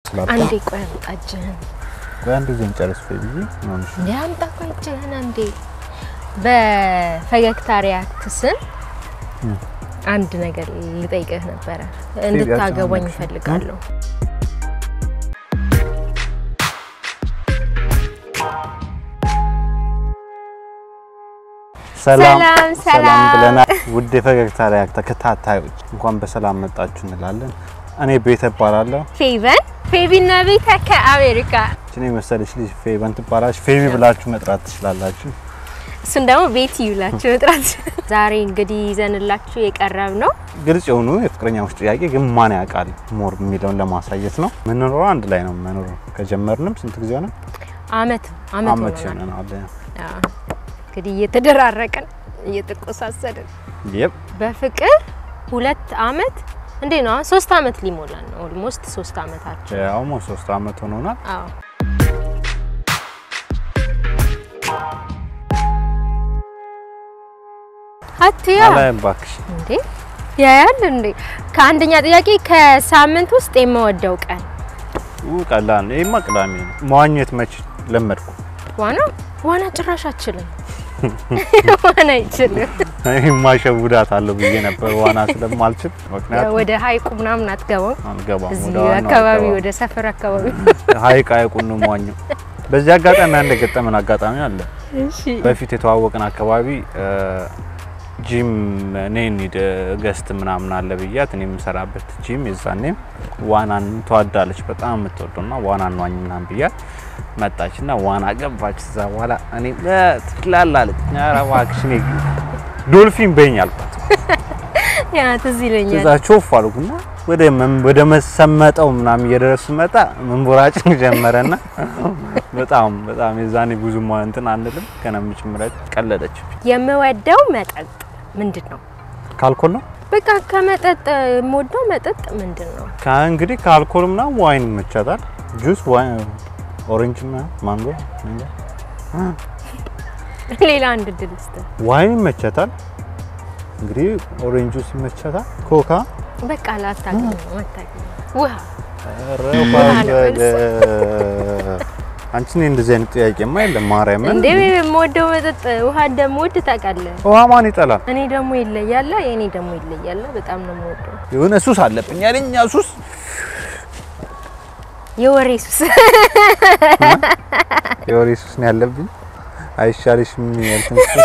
አንዴ ቆይ አምጣ እጅህን። በአንድ ጊዜ እንጨርስ ብዬ ነው። እንዴ አምጣ ቆይ እጅህን አንዴ። በፈገግታ ሪያክት ስን አንድ ነገር ልጠይቅህ ነበረ። እንድታገባኝ ያልተመለስሽ? እፈልጋለሁ። ሰላም ሰላም፣ ሰላም። ብለናል። ውድ የፈገግታ ሪያክት ተከታታዮች እንኳን በሰላም መጣችሁ እንላለን። እኔ ቤተ እባላለሁ። ፌቨን ፌቢና ቤተ ከአሜሪካ እኔ መሰለች ልጅ ፌቨን ትባላለች። ፌቪ ብላችሁ መጥራት ትችላላችሁ። እሱን ደግሞ ቤት ይውላችሁ መጥራት። ዛሬ እንግዲህ ይዘንላችሁ የቀረብ ነው ግልጽ የሆኑ የፍቅረኛሞች ጥያቄ ግን ማን ያውቃል ሞር የሚለውን ለማሳየት ነው። የምንኖረው አንድ ላይ ነው የምንኖረው። ከጀመርንም ስንት ጊዜ ሆነ? አመት አመት አመት ሆኖናል። ይሆነናል። አዎ። እንግዲህ እየተደራረቅን እየተቆሳሰድን የብ በፍቅር ሁለት አመት እንዴ ነው አሁን ሶስት አመት ሊሞላን ነው። ኦልሞስት ሶስት አመታችን። አሁን ሶስት አመት ሆኖናል። አዎ አትያ አላየም እባክሽ። እንዴ ያያል እንዴ ከአንደኛ ጥያቄ ከሳምንት ውስጥ የምወደው ቀን ኡ ቀላል ነው። ይሄማ ቅዳሜ ነው። መዋኘት መች ለመድኩ። ዋና ዋና ጭራሽ አችልም ዋና አይችልም ይሄማ ሸውዳት አለው ብዬ ነበር ዋና ስለማልችል ምክንያቱም ወደ ሀይቁ ምናምን አትገባም አንገባም እዚህ ወደ ዋናው አካባቢ አልገባም። ወደ ሰፈር አካባቢ ሀይቅ ሀይቁን ነው የምዋኘው። በዚህ አጋጣሚ አንድ የገጠመን አጋጣሚ አለ። እሺ በፊት የተዋወቅን አካባቢ ጂም እኔ እንሂድ ገስት ምናምን አለ ብያት እኔ የምሰራበት ጂም የዛኔም ዋናን ትወዳለች በጣም የምትወደው ና ዋና እንዋኝ ምናምን ብያት መጣች ና ዋና ገባች። እዛ በኋላ እኔ ትችላለች ኧረ እባክሽ እኔ ዶልፊን በይኝ አልኳት። ያ ትዝ ይለኛል ከዛ ቾፍ አልኩና ወደ መም- ወደ መሰመጠው ምናምን እየደረሱ መጣ መንቦራጭን ጀመረና በጣም በጣም የዛኔ ብዙም እንትን አንልም ከነምጭምረት ቀለደች። የምወደው መጠጥ ምንድን ነው? ከአልኮል ነው በቃ ከመጠጥ የምወደው መጠጥ ምንድን ነው? እንግዲህ ከአልኮል ምናምን ዋይን ይመቻታል። ጁስ፣ ዋይን፣ ኦሬንጅ ምናምን ማንጎ፣ እንጃ። ሌላ አንድ ድል ስጥ። ዋይን ይመቻታል። እንግዲህ ኦሬንጅ ጁስ ይመቻታል። ኮካ በቃ ላታገኝ ነው መታገኝ ውሃ ኧረ በለ። አንቺ እኔ እንደዚህ አይነት ጥያቄማ የለም ማርያምን። እንዴ የምወደው መጠጥ ውሃ እንደምወድ ታውቃለህ። ውሃ ማን ይጠላል? እኔ ደግሞ ይለያለ የእኔ ደግሞ ይለያለ። በጣም ነው የምወደው የሆነ ሱስ አለብኝ ያለኛ ሱስ የወሬ ሱስ የወሬ ሱስ ነው ያለብኝ። አይሻልሽም? ያልኩኝ ሱስ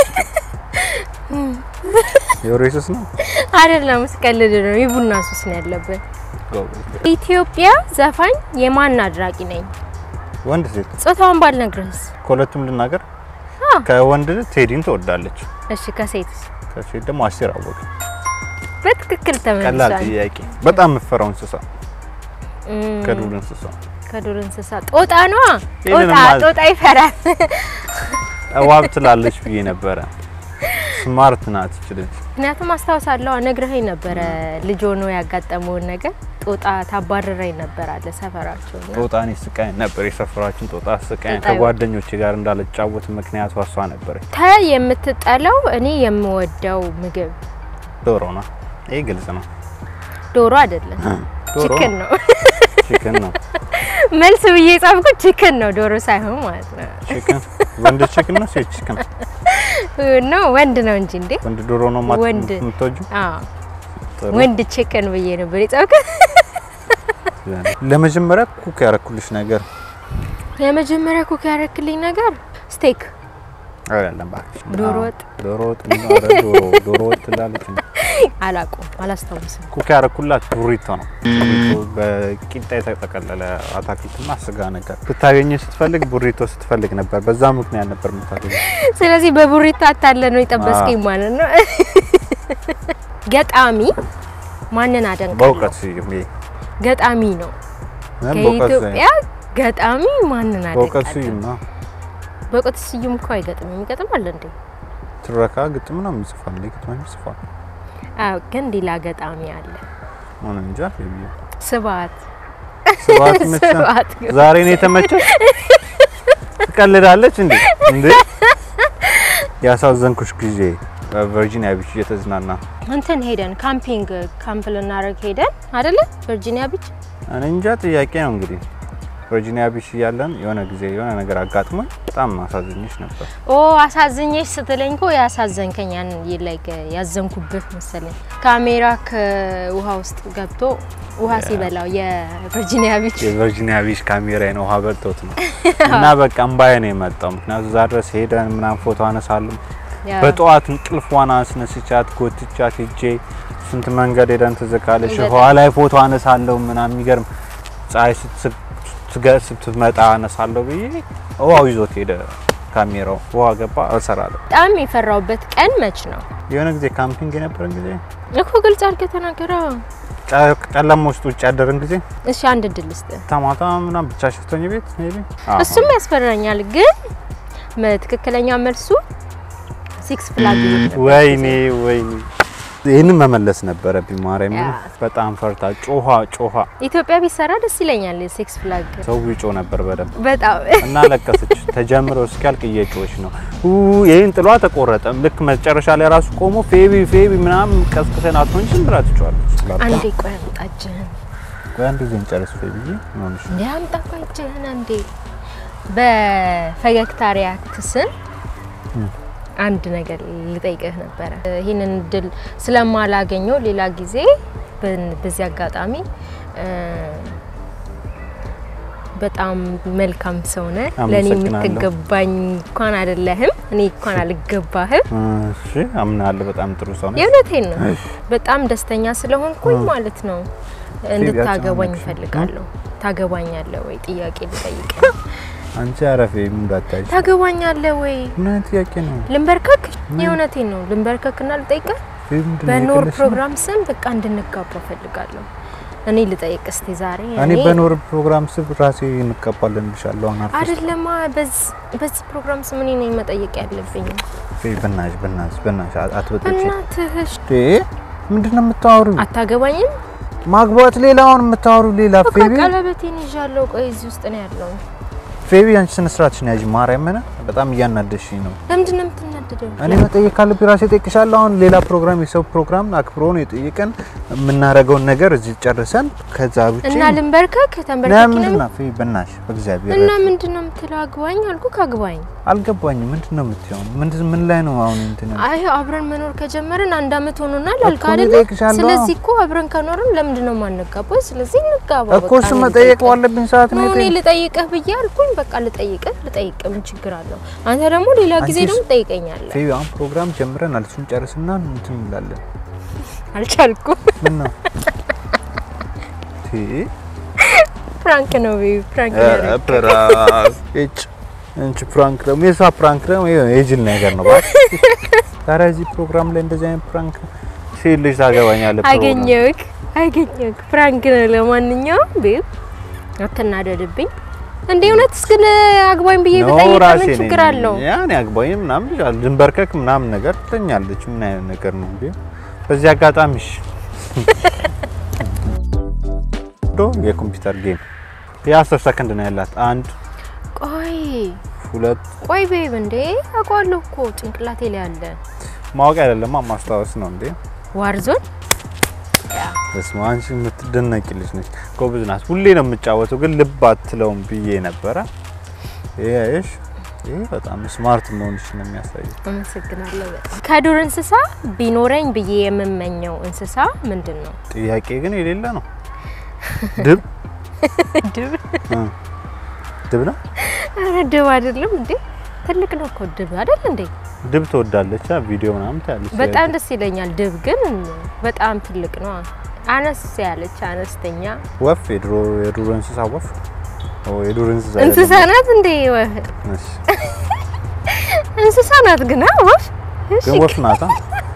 የወሬ ሱስ ነው። አይደለም፣ ስቀልድ ነው። የቡና ሱስ ነው ያለብን። ኢትዮጵያ ዘፋኝ የማን አድራቂ ነኝ? ወንድ ሴት ጾታውን ባልነግርህስ? ከሁለቱም ልናገር። አዎ። ከወንድ ቴዲን ትወዳለች፣ እሺ፣ ከሴትስ? ከሴት ደግሞ አስቴር አወቀ። በትክክል ቀላል ተመልሷል። ጥያቄ። በጣም የምፈራው እንስሳ እም፣ ከዱር እንስሳ ከዱር እንስሳ ጦጣ ነዋ። ይሄንን ጦጣ ማለት- ጦጣ ይፈራል። እባብ ትላለች ብዬ ነበረ። ስማርት ናት ይች ልጅ። ምክንያቱም አስታውሳለሁ ነግረኸኝ ነበረ ልጅ ሆኖ ያጋጠመውን ነገር ጦጣ ታባረረኝ ነበር አለ ሰፈራቸው እና ጦጣ እኔ ስቃኝ ነበር፣ የሰፈራችን ጦጣ ስቃኝ። ጦጣ ከጓደኞቼ ጋር እንዳልጫወት ምክንያቱ እሷ ነበረች። ተ የምትጠላው እኔ የምወደው ምግብ ዶሮ ነው። ይሄ ግልጽ ነው። ዶሮ አይደለም ዶሮ ቺክን ነው። ቺክን ነው። መልስ ብዬ ጻፍኩት ቺክን ነው ዶሮ ሳይሆን ማለት ነው። ቺክን ወንድ ቺክን ነው፣ ሴት ቺክን ነው ወንድ ነው እንጂ እንዴ ወንድ ዶሮ ነው ማለት ወንድ። የምትወጂው? አዎ ጥሩ። ወንድ ቺክን ብዬ ነበር የጻፍኩት። ለመጀመሪያ ኩክ ያረኩልሽ ነገር የመጀመሪያ ኩክ ያደረክልኝ ነገር ስቴክ አይደለም እባክሽ። ዶሮ አዎ፣ ወጥ። ዶሮ ወጥ ነው። ኧረ ዶሮ ዶሮ ወጥ ትላለች። አላውቅም፣ አላስታውስም። ኩክ ያረኩላት ቡሪቶ ነው። ቡሪቶ በቂጣ የተጠቀለለ አታክልትና ስጋ ነገር ብታገኝ ስትፈልግ ቡሪቶ ስትፈልግ ነበር። በዛ ምክንያት ነበር የምታገኝ። ስለዚህ በቡሪቶ አታለ ነው የጠበስከኝ ማለት ነው። ገጣሚ ማንን አደንቃለሁ? በእውቀት ስዩም ይሄ ገጣሚ ነው እ በእውቀት ከኢትዮጵያ ገጣሚ ማንን በእውቀት አደንቃለሁ? ስዩም ነው። በእውቀት ስዩም እኮ አይገጥምም። ይገጥማል እንዴ? ትረካ ግጥም ነው የሚጽፋል፣ ግጥም ይጽፋል። አዎ፣ ግን ሌላ ገጣሚ አለ። ምን እንጃ ይብዩ ስብሐት ስብሐት ይመችሻል። ስብሐት ዛሬ ነው የተመቸው። ትቀልዳለች እንዴ እንዴ! ያሳዘንኩሽ ጊዜ በቨርጂኒያ ቢች እየተዝናና እንትን ሄደን ካምፒንግ ካምፕ ልናደርግ ሄደን አይደለ? ቨርጂኒያ ቢች እኔ እንጃ ጥያቄ ነው እንግዲህ ቨርጂኒያ ቢች እያለን የሆነ ጊዜ የሆነ ነገር አጋጥሞኝ በጣም አሳዝኝሽ ነበር። ኦ አሳዝኜሽ ስትለኝ እኮ ያሳዘንከኝ ያን ላይክ ያዘንኩበት መሰለኝ። ካሜራ ከውሃ ውስጥ ገብቶ ውሃ ሲበላው የቨርጂኒያ ቢች የቨርጂኒያ ቢች ካሜራዬን ውሃ በልቶት ነው እና በቃ እምባዬ ነው የመጣው። ምክንያቱ እዛ ድረስ ሄደን ምናምን ፎቶ አነሳለሁ። ያ በጠዋት እንቅልፏን አስነስቻት ጎትቻት ሄጄ ስንት መንገድ ሄደን ትዝካለች። በጣም። ውሃ ላይ ፎቶ አነሳለሁ ምናምን የሚገርም ፀሐይ ስትስ- ስትገ- ስትመጣ አነሳለሁ ብዬ ውሃው ይዞት ሄደ ካሜራው። ውሃ ገባ እሰራለሁ። በጣም የፈራውበት ቀን መች ነው የሆነ ጊዜ ካምፒንግ የነበረን ጊዜ እኮ ግልጽ አድርገህ ተናገረው። ጨ- ጨለማ ውስጥ ውጭ ያደረን ጊዜ እሺ አንድ እድል ስጥ። ተማታ ምናምን ብቻ ሽፍቶኝ ቤት ሜቢ እሱም ያስፈራኛል፣ ግን መ- ትክክለኛ መልሱ ሲክስ ፍላግ ወይኔ ወይኔ ይህንን መመለስ ነበረብኝ። ማርያም ያ። በጣም ፈርታ ጮኋ ጮኋ ኢትዮጵያ ቢሰራ ደስ ይለኛል። ሲክስ ፍላግ ሰው ይጮ ነበር በደንብ በጣም እና ለቀሰች። ተጀምሮ እስኪያልቅ እየጮች ነው። ኡ ይህን ጥሏ ተቆረጠም። ልክ መጨረሻ ላይ ራሱ ቆሞ ፌቢ ፌቢ ምናምን ቀስቅሰን አትሆን ዝም ብላ ትጮዋለች። አንዴ ቆይ አምጣ እጅህን ቆይ አንድ ጊዜ እንጨርስ ፌቢ ሆንሽ እንዴ አምጣ ቆይ እጅህን አንዴ። በፈገግታ ሪያክትስን አንድ ነገር ልጠይቅህ ነበረ። ይህንን እድል ስለማላገኘው ሌላ ጊዜ በን- በዚህ አጋጣሚ እ፣ በጣም መልካም ሰው ነህ። ለእኔ አመሰግናለሁ። የምትገባኝ እንኳን አይደለህም፣ እኔ እንኳን አልገባህም። እሺ አምናለሁ። በጣም ጥሩ ሰው ነው። የእውነቴን ነው። በጣም ደስተኛ ስለሆንኩኝ ማለት ነው እንድታገባኝ አጨናነቅሽ። እፈልጋለሁ። ታገባኛለህ ወይ? ጥያቄ ልጠይቅ። አንቺ አረፌ ምን እንዳታይሽ ታገባኛለህ ወይ? ምን አይነት ጥያቄ ነው? ልንበርከክ? የእውነቴን ነው። ልንበርከክና ልጠይቅህ። ፌቢ ምንድን ነው በኖር የቀለድሽ ነው? ፕሮግራም ስም በቃ እንድንጋባ እፈልጋለሁ። እኔ ልጠይቅ እስቲ ዛሬ እኔ በኖር ፕሮግራም ስብ ራሴ እንቀባለን ብሻለሁ። አሁን አልፈስ አይደለማ በዚህ በዚህ ፕሮግራም ስም እኔ ነኝ መጠየቅ ያለብኝ። ፌቢ በናትሽ በናትሽ በናትሽ አትበጥጪ። እናትህሽ ዴ ምንድን ነው የምታወሪው? አታገባኝም? ማግባት ሌላውን የምታወሩ ሌላ እኮ ፌቢ ቀለበቴን ይዣለሁ። ቆይ እዚህ ውስጥ ነው ያለው። ፌቢ አንቺ ስነ ስርዓትሽን ያዥ። ማርያምን በጣም እያናደሽኝ ነው። ለምንድን ነው የምትናደደው? እኔ መጠየቅ ካለብኝ ራሴ እጠይቅሻለሁ። አሁን ሌላ ፕሮግራም የሰው ፕሮግራም አክብሮ ነው የጠየቀን። የምናደርገውን ነገር እዚህ ጨርሰን ከዛ ውጪ እና ልንበርከክ ተንበርከክ ለምንድን ነው ፌቢ በናትሽ በእግዚአብሔር እና ምንድን ነው የምትለው? አግባኝ አልኩ ካግባኝ። አልገባኝም። ምንድን ነው የምትይው? ምንድን ምን ላይ ነው አሁን እንትን አይ አብረን መኖር ከጀመርን አንድ አመት ሆኖናል አልክ እኮ አይደለ? እጠይቅሻለሁ። ስለዚህ እኮ አብረን ከኖርን ለምንድን ነው የማንጋባው? ስለዚህ እንጋባ። እኮ በቃ እሱ እኔ መጠየቅ ልጠይቅህ። ባለብኝ ሰዓት ነው ነው እኔ የጠየቅ- ልጠይቅህ ብዬ አልኩኝ። በቃ ልጠይቅህ ልጠይቅህ ምን ችግር አለው? አንተ ደግሞ ሌላ ጊዜ አንቺስ- ደግሞ ትጠይቀኛለህ። ፌቢ አሁን ፕሮግራም ጀምረናል። እሱን ጨርስና እንትን እንላለን። አልቻልኩም። ምን ነው ቲ ፕራንክ ነው ቤቢ ፕራንክ ኧረ ያደረግ ፕራንክ እጭ እንቺ ፕራንክ ደግሞ የሷ ፕራንክ ደግሞ ይኸው የጅል ነገር ነው። እባክህ ታዲያ እዚህ ፕሮግራም ላይ እንደዚህ አይነት ፕራንክ ሴት ልጅ ታገባኛለህ? ፕሮግራም አገኘሁህ አገኘሁህ። ፕራንክ ነው። ለማንኛውም ቤብ አትናደድብኝ። እንደ እውነትስ ግን አግባኝ ብዬ ነው ብጠይቅ ራሴ ምን ነኝ። ችግር አለው? ያኔ አግባኝ ምናምን ይላል ድንበርከክ ምናምን ነገር ትለኛለች። ምን አይነት ነገር ነው እንዴ? በዚህ አጋጣሚ እሺ ዶ የኮምፒውተር ጌም የአስር ሰከንድ ነው ያላት። አንድ ቆይ ሁለት ቆይ ቤብ እንዴ አውቀዋለሁ እኮ ጭንቅላቴ ላይ አለ። ማወቅ አይደለማ ማስታወስ ነው እንዴ? ዋርዞን በስመ አብ አንቺ የምትደነቂ ልጅ ነች። ጎበዝ ናት። ሁሌ ነው የምጫወተው፣ ግን ልብ አትለውም ብዬ ነበረ። ይሄሽ ይሄ በጣም ስማርት መሆንሽ ነው የሚያሳየው። አመሰግናለሁ በጣም። ከዱር እንስሳ ቢኖረኝ ብዬ የምመኘው እንስሳ ምንድን ነው? ጥያቄ ግን የሌለ ነው። ድብ ድብ? እ ድብ ነው። ኧረ ድብ አይደለም እንዴ ትልቅ ነው እኮ ድብ አይደል እንዴ? ድብ ትወዳለች። አ ቪዲዮ ምናምን ታያለች። በጣም ደስ ይለኛል። ድብ ግን በጣም ትልቅ ነው። አነስ ያለች አነስተኛ ወፍ የድሮ የዱር እንስሳ ወፍ ኦ የዱር እንስሳ እንስሳ ናት እንዴ? ወፍ አይደለም። እሺ፣ እንስሳ ናት ግን አ ወፍ እሺ፣ ግን ወፍ ናታ።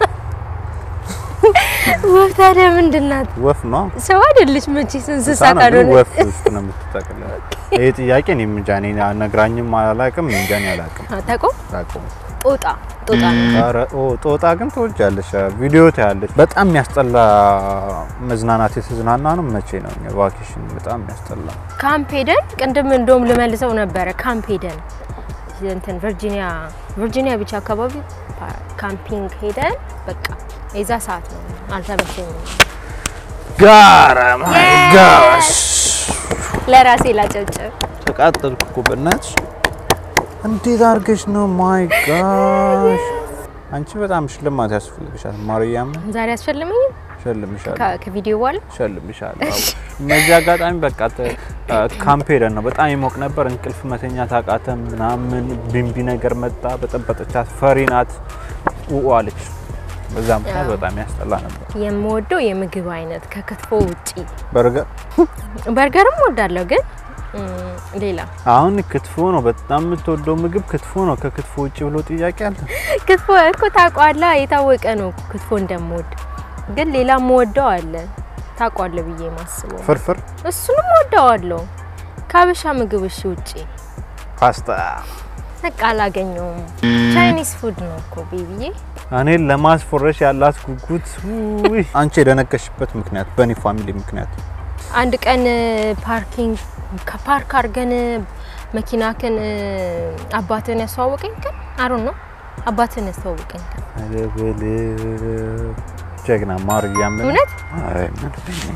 ወፍ ታዲያ ምንድን ናት? ወፍ ነው። ሰው አይደለች መቼስ እንስሳ ህፃናት ግን ካልሆነ ወፍ ውስጥ ነው የምትጠቅለው። ይሄ ጥያቄ እኔም እንጃ እኔ ነግራኝም አላውቅም እንጃ እኔ አላውቅም አታውቀውም? አላውቅም። ጦጣ ጦጣ ነው። ኧረ ኦ ጦጣ ግን ትወጃለሽ። ቪዲዮ ታያለሽ። በጣም የሚያስጠላ መዝናናት የተዝናና ነው። መቼ ነው እኛ ቫኬሽን? በጣም የሚያስጠላ ካምፕ ሄደን ቅድም እንደውም ልመልሰው ነበረ። ካምፕ ሄደን እንትን ቨርጂኒያ ቨርጂኒያ ቢች አካባቢ ፓ- ካምፒንግ ሄደን በቃ የዛ ሰዓት ነው አልተመቸኝም። ጋራ ማይ ጋሽ ለራሴ ላጨብጭብ። ተቃጠልኩ እኮ በእናትሽ። እንዴት አድርገሽ ነው? ማይ ጋሽ አንቺ በጣም ሽልማት ያስፈልግሻል። ማርያም ዛሬ አስፈልመኝም ሸልምሻለሁ ከቪዲዮ በኋላ ሸልምሻለሁ። አዎ። እነዚህ አጋጣሚ በቃ ተ- ካምፕ ሄደን ነው በጣም ይሞቅ ነበር። እንቅልፍ መተኛት አቃተን ምናምን። ቢንቢ ነገር መጣ በጠበጠቻት። ፈሪ ናት ውኡ አለች። በዛ ምክንያት አዎ። በጣም ያስጠላ ነበር። የምወደው የምግብ አይነት ከክትፎ ውጪ በርገር በርገርም ወዳለሁ፣ ግን እም፣ ሌላ አሁን ክትፎ ነው በጣም የምትወደው ምግብ ክትፎ ነው። ከክትፎ ውጭ ብሎ ጥያቄ አለ? ክትፎ እኮ ታውቀዋለህ፣ የታወቀ ነው ክትፎ እንደምወድ። ግን ሌላ የምወደው አለ ታውቀዋለህ ብዬ ማስበው ፍርፍር፣ እሱንም ወደዋለሁ። ከሀበሻ ምግብ እሺ ውጪ ፓስታ በቃ አላገኘውም። ቻይኒስ ፉድ ነው እኮ ቤቢዬ። እኔን ለማስፎረሽ ያላት ጉጉት ውይ! አንቺ የደነቀሽበት ምክንያት በእኔ ፋሚሊ ምክንያት አንድ ቀን ፓርኪንግ ከፓርክ አድርገን መኪናክን አባትን ያስተዋወቀኝ ቀን አሩን ነው አባትን ያስተዋወቀኝ ቀን ኧረ በለው ጀግና ማርያም እውነት አይ ምን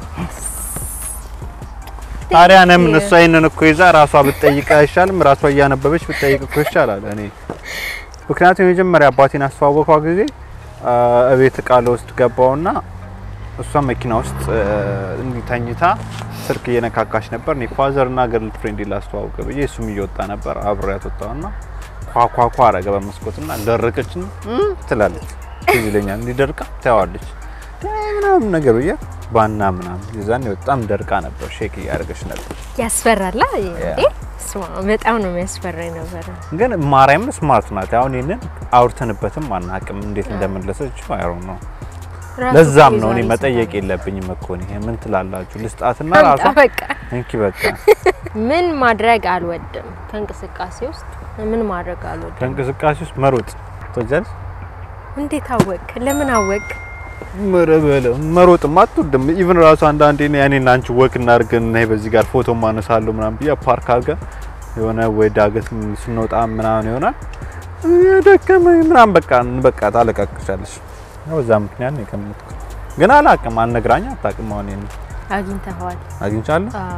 ታዲያ ለምን እሷ ይሄንን እኮ ይዛ ራሷ ብትጠይቅ አይሻልም? ራሷ እያነበበች ብትጠይቅ እኮ ይሻላል። እኔ ምክንያቱም የመጀመሪያ አባቴን አስተዋወቋ ጊዜ አ፣ እቤት እቃ ልወስድ ገባውና እሷ መኪና ውስጥ እንዲህ ተኝታ ስልክ እየነካካች ነበር። እኔ ፋዘር እና ገርል ፍሬንድ ላስተዋውቅ ብዬ እሱም እየወጣ ነበር አብሬያት ወጣሁና ኳኳኳ አረገ በመስኮትና ደረቀችን ትላለች። ትዝ ይለኛል እንዲደርቃ ታያዋለች ምናምን ነገር ብዬ ባና ምናምን የዛኔ በጣም ደርቃ ነበር። ሼክ እያደረገች ነበር። ያስፈራላ እንዴ! ስማ በጣም ነው የሚያስፈራኝ ነበረ። ግን ማርያም ስማርት ናት። አሁን ይህንን አውርተንበትም አናውቅም እንዴት እንደመለሰች አይሮ ነው። ራሱ ለዛም እኮ ነው እኔ የዛሬ መጠየቅ ስራ ነው። የለብኝም እኮ እኔ ምን ትላላችሁ? ልስጣትና አምጣ ራሷ በቃ እንኪ በቃ ምን ማድረግ አልወድም ከእንቅስቃሴ ውስጥ ምን ማድረግ አልወድም። ከእንቅስቃሴ ውስጥ መሮጥ ትወጃለሽ? እንዴት አወቅ? ለምን አወቅ? መረበለ መሮጥም አትወድም። ኢቭን ራሱ አንዳንዴ እኔ እኔና አንቺ ወክ እናድርገን እና በዚህ ጋር ፎቶ ማነሳለሁ ምናምን ብዬ ፓርክ አድርገን የሆነ ወይ ዳገት ስንወጣ ምናምን ይሆናል ደከመኝ ምናምን በቃ በቃ ታለቃቅሻለሽ። ያው በዛ ምክንያት ነው የቀመጥኩት። ግን አላቅም አልነግራኝ አታውቅም። አሁን ይሄን አግኝተኸዋል? አግኝቻለሁ አዎ።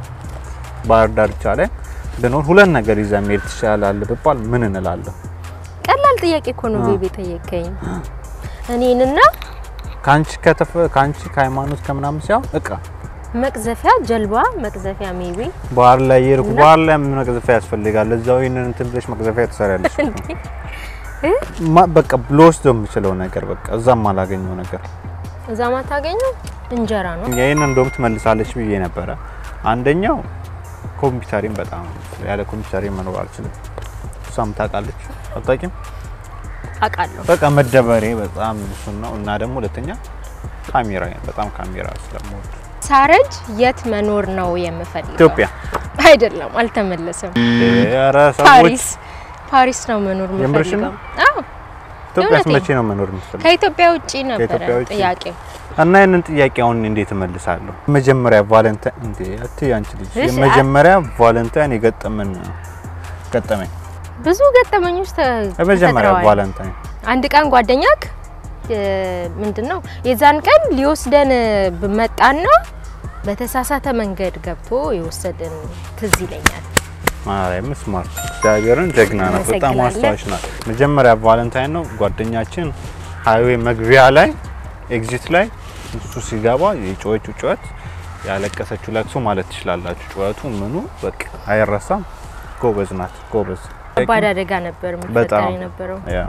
ባህር ዳርቻ ላይ ብኖር ሁለት ነገር ይዘህ መሄድ ትችላለህ ብባል ምን እንላለሁ? ቀላል ጥያቄ እኮ ነው አዎ። ቤቢ ጠየቀኝ። እኔንና ከአንቺ ከተፈ ከአንቺ ከሃይማኖት ከምናምን ሲያው እቃ መቅዘፊያ ጀልባ መቅዘፊያ ሜቢ ባህር ላይ የሄድኩ እና- ባህር ላይ ምን መቅዘፊያ ያስፈልጋል? እዛው ይሄንን እንትን ብለሽ መቅዘፊያ ትሰሪያለሽ። እ? ማ- በቃ ልወስደው የምችለው ነገር በቃ እዛም አላገኘው ነገር እዛ ማታገኘው እንጀራ ነው። ይህን እንደውም ትመልሳለች ብዬ ነበረ። አንደኛው ኮምፒውተሪን በጣም ያለ ኮምፒውተሪን መኖር አልችልም። እሷም ታውቃለች አታውቂም? አውቃለሁ። በቃ መደበሬ በጣም እሱን ነው እና ደግሞ ሁለተኛ ካሜራ በጣም ካሜራ ስለምወድ ሳረጅ የት መኖር ነው የምፈልገው? ኢትዮጵያ አይደለም፣ አልተመለሰም። ኧረ ሰዎች ፓሪስ ፓሪስ ነው መኖር የምርሽን የምፈልገው። ነው? አዎ ኢትዮጵያስ የእውነቴን። መቼ ነው መኖር የምትፈልገው? ከኢትዮጵያ ውጪ ነበረ ከኢትዮጵያ ውጪ? ጥያቄው። እና ይህንን ጥያቄ አሁን እንዴት እመልሳለሁ? መጀመሪያ ቫለንታይን እንዴ አትይ አንቺ ልጅ እሺ፣ የመጀመሪያ ቫለንታይን የገጠመን ገጠመኝ ብዙ ገጠመኞች ተ- የመጀመሪያ ተፈጥረዋል። ቫለንታይን አንድ ቀን ጓደኛክ ምንድን ነው የዛን ቀን ሊወስደን መጣና በተሳሳተ መንገድ ገብቶ የወሰደን ትዝ ይለኛል። ማርያም ስማርት እግዚአብሔርን ጀግና ናት። በጣም አመሰግናለሁ። አስተዋሽ ናት። መጀመሪያ ቫለንታይን ነው ጓደኛችን ሀይዌ መግቢያ ላይ ኤግዚት ላይ እሱ ሲገባ የጮኸችው ጩኸት ያለቀሰችው ለቅሶ ማለት ትችላላችሁ። ጩኸቱ ምኑ በቃ አይረሳም። ጎበዝ ናት ጎበዝ። ከባድ አደጋ ነበር የሚፈጠር በጣም የነበረው። ያ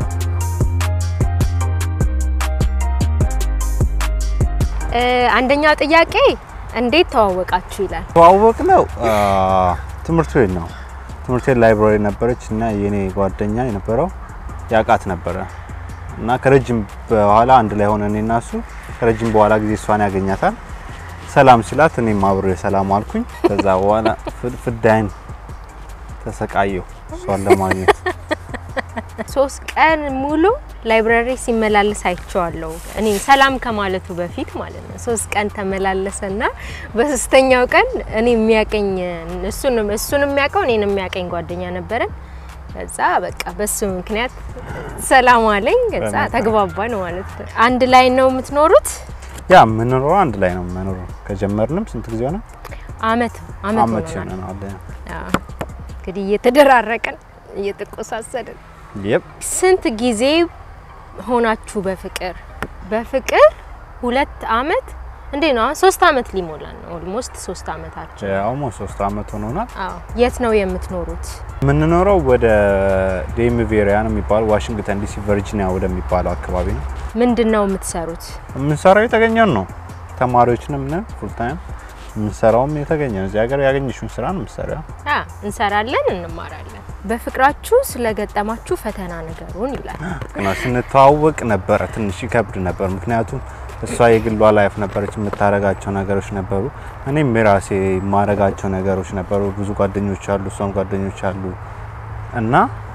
እ፣ አንደኛው ጥያቄ እንዴት ተዋወቃችሁ ይላል። ተዋወቅ ነው ትምህርት ቤት ነው። ትምህርት ቤት ላይብራሪ ነበረች እና የኔ ጓደኛ የነበረው ያውቃት ነበረ እና ከረጅም በኋላ አንድ ላይ ሆነ እኔና እሱ ከረጅም በኋላ ጊዜ እሷን ያገኛታል። ሰላም ሲላት እኔም አብሬ ሰላም አልኩኝ። ከዛ በኋላ ፍድ- ፍዳይን ተሰቃየሁ እሷን ለማግኘት። ሶስት ቀን ሙሉ ላይብራሪ ሲመላለስ አይቼዋለሁ። እኔ ሰላም ከማለቱ በፊት ማለት ነው። ሶስት ቀን ተመላለሰና በሶስተኛው ቀን እኔ የሚያቀኝ እሱን እሱን የሚያውቀው እኔን የሚያቀኝ ጓደኛ ነበረን። ከዛ በቃ በሱ ምክንያት ሰላም አለኝ። ከዛ በጣም ተግባባን ማለት ነው። አንድ ላይ ነው የምትኖሩት? ያ የምንኖረው አንድ ላይ ነው የምንኖረው። ከጀመርንም ስንት ጊዜ ሆነ? አመት አመት አመት ሆኖናል። ይሆነናል። አዎ። እንግዲህ እየተደራረቅን እየተቆሳሰድን የፕ ስንት ጊዜ ሆናችሁ በፍቅር በፍቅር ሁለት አመት እንዴ ነው አሁን ሶስት አመት ሊሞላን ነው ኦልሞስት ሶስት አመታችን አሁን ሶስት አመት ሆኖናል። አዎ የት ነው የምትኖሩት የምንኖረው ወደ ዴምቪ ኤሪያ ነው የሚባለው ዋሽንግተን ዲሲ ቨርጂኒያ ወደሚባለው አካባቢ ነው ምንድን ነው የምትሰሩት የምንሰራው የተገኘን ነው። ተማሪዎችንም ነን ፉል ታይም የምንሰራውም የተገኘ ነው። እዚህ ሀገር ያገኘሽውን ስራ ነው የምትሰሪው። አ እንሰራለን እንማራለን በፍቅራችሁ ስለገጠማችሁ ፈተና ነገሩን ይላል ግና ስንተዋወቅ ነበረ ትንሽ ይከብድ ነበር። ምክንያቱም እሷ የግሏ ላይፍ ነበረች፣ የምታረጋቸው ነገሮች ነበሩ። እኔም የራሴ የማረጋቸው ነገሮች ነበሩ። ብዙ ጓደኞች አሉ፣ እሷም ጓደኞች አሉ እና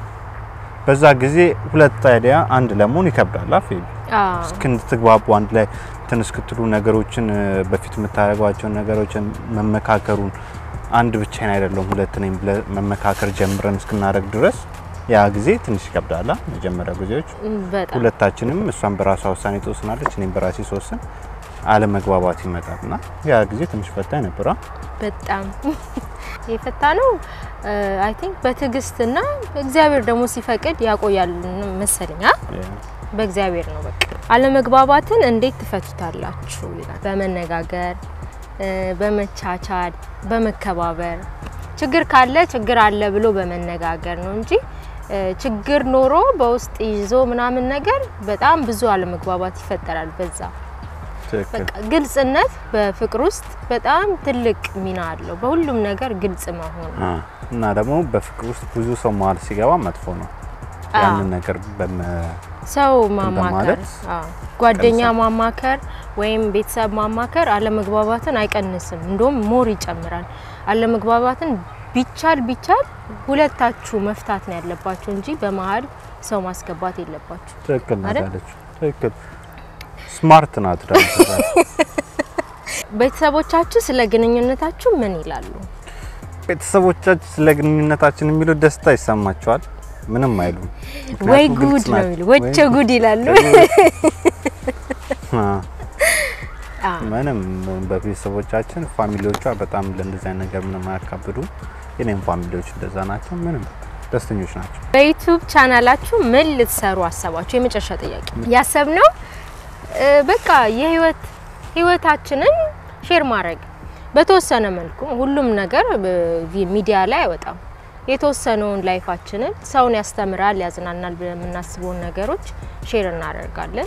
በዛ ጊዜ ሁለት አይዲያ አንድ ለመሆን ይከብዳል። አፍ አዎ እስክንትግባቡ አንድ ላይ እንትን እስክትሉ ነገሮችን በፊት የምታደርጓቸውን ነገሮችን መመካከሩን አንድ ብቻዬን አይደለም ሁለት ነኝ ብለ መመካከር ጀምረን እስክናደርግ ድረስ ያ ጊዜ ትንሽ ይከብዳል። መጀመሪያ ጊዜዎች በጣም ሁለታችንም እሷን በራሷ ውሳኔ ትወስናለች፣ እኔም በራሴ ስወስን አለመግባባት ይመጣል እና ያ ጊዜ ትንሽ ፈታኝ ነበረ። በጣም የፈታ ነው አይ ቲንክ በትዕግስትና እግዚአብሔር ደግሞ ሲፈቅድ ያቆያል መሰለኝ አ? በእግዚአብሔር ነው በቃ አለመግባባትን እንዴት ትፈቱታላችሁ ይላል በመነጋገር እ፣ በመቻቻል በመከባበር ችግር ካለ ችግር አለ ብሎ በመነጋገር ነው እንጂ እ፣ ችግር ኖሮ በውስጥ ይዞ ምናምን ነገር በጣም ብዙ አለመግባባት ይፈጠራል በዛ ትክክል። በቃ ግልጽነት በፍቅር ውስጥ በጣም ትልቅ ሚና አለው በሁሉም ነገር ግልጽ መሆን አ፣ እና ደግሞ በፍቅር ውስጥ ብዙ ሰው መሀል ሲገባ መጥፎ ነው። አዎ። ያንን ነገር በመ ሰው ማማከር በማለት አዎ፣ ጓደኛ ቀንሳል። ማማከር ወይም ቤተሰብ ማማከር አለመግባባትን አይቀንስም፣ እንደውም ሞር ይጨምራል። አለመግባባትን ቢቻል ቢቻል ሁለታችሁ መፍታት ነው ያለባችሁ እንጂ በመሀል ሰው ማስገባት የለባችሁ። ትክክል ናት አይደል? ያለችው። ትክክል ስማርት ናት ደግሞ ቤተሰቦቻችሁ ስለ ግንኙነታችሁ ምን ይላሉ? ቤተሰቦቻችን ስለ ግንኙነታችን የሚሉት ደስታ ይሰማቸዋል። ምንም አይሉም። ወይ ምክንያቱም ግልጽ ጉድ ነው ናት። የሚሉ ወቸ ጉድ ይላሉ። አ፣ አዎ። ምንም በቤተሰቦቻችን ፋሚሊዎቿ በጣም ለእንደዚህ አይነት ነገር ምንም አያካብዱ። የኔም ፋሚሊዎች እንደዛ ናቸው። ምንም ደስተኞች ናቸው። በዩቲዩብ ቻናላችሁ ምን ልትሰሩ አሰባችሁ? የመጨረሻ ጥያቄ ያሰብነው እ፣ በቃ የህይወት ህይወታችንን ሼር ማድረግ በተወሰነ መልኩ ሁሉም ነገር በ- ሚዲያ ላይ አይወጣም። የተወሰነውን ላይፋችንን ሰውን ያስተምራል፣ ያዝናናል ብለን የምናስበውን ነገሮች ሼር እናደርጋለን።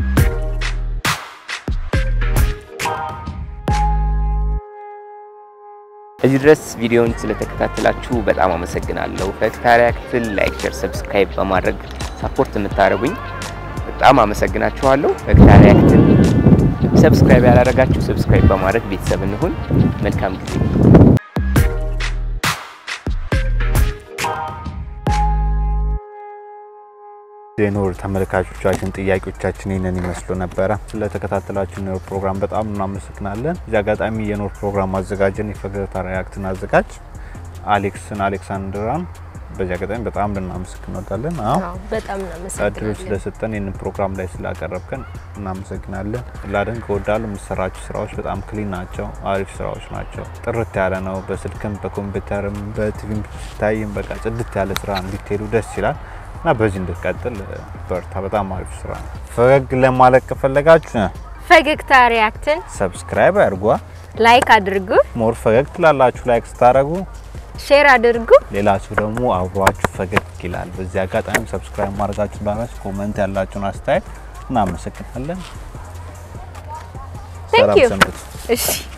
እዚህ ድረስ ቪዲዮውን ስለተከታተላችሁ በጣም አመሰግናለሁ። ፈገግታ ሪያክትን ላይክ፣ ሼር፣ ሰብስክራይብ በማድረግ ሳፖርት የምታደርጉኝ በጣም አመሰግናችኋለሁ። ፈገግታ ሪያክትን ሰብስክራይብ ያላደረጋችሁ ሰብስክራይብ በማድረግ ቤተሰብ እንሁን። መልካም ጊዜ የኖር ተመልካቾቻችን ጥያቄዎቻችን ይህንን ይመስሉ ነበረ። ስለተከታተላችሁ የኖር ፕሮግራም በጣም እናመሰግናለን። እዚህ አጋጣሚ የኖር ፕሮግራም አዘጋጅን የፈገግታ ሪያክትን አዘጋጅ አሌክስን አሌክሳንድራን በዚህ አጋጣሚ በጣም ልናመሰግን እንወዳለን። አዎ አዎ፣ በጣም እድሉ እናመሰግናለን። ስለሰጠን ይህንን ፕሮግራም ላይ ስላቀረብከን እናመሰግናለን። ላደንቅ እወዳለሁ። የምሰራቸው ስራዎች በጣም ክሊን ናቸው፣ አሪፍ ስራዎች ናቸው። ጥርት ያለ ነው። በስልክም በኮምፒውተርም በቲቪም ሲታይም በቃ ጽድት ያለ ስራ እንዲትሄዱ ደስ ይላል እና በዚህ እንድትቀጥል በርታ። በጣም አሪፍ ስራ ነው። ፈገግ ለማለት ከፈለጋችሁ ፈገግታ ሪያክትን ሰብስክራይብ አድርጓ። ላይክ አድርጉ፣ ሞር ፈገግ ትላላችሁ ላይክ ስታደርጉ ሼር አድርጉ። ሌላ ሰው ደግሞ አብሯችሁ ፈገግ ይላል። በዚህ አጋጣሚ ሰብስክራይብ ማድረጋችሁ እንዳትረሱ። ኮመንት ያላችሁን አስተያየት እናመሰግናለን። Thank ሰላም you። ሰንብቱ። እሺ